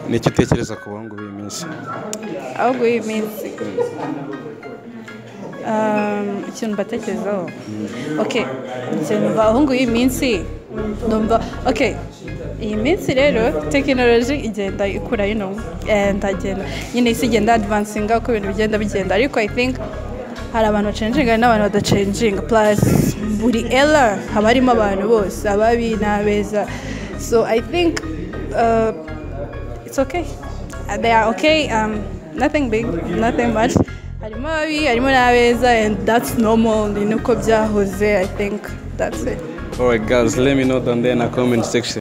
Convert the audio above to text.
ni iki utekereza ku bahungu b'iyi minsi ahubwo iyi minsi Um, ikintu mbatekerezaho ok ikintu bahungu iyi minsi numva ok iyi minsi rero tekinoloji igenda ikura you know and agenda nyine isi igenda advancinga uko ibintu bigenda bigenda ariko i think hari abantu bacenjinga n'abantu badacenjinga plus buri era haba harimo abantu bose ababi n'abeza so i think uh, it's okay they are okay um, nothing big nothing much harimo ababi harimo n'abeza and that's normal ni uko byahoze i think that's it alright guys let me know down there in the comment section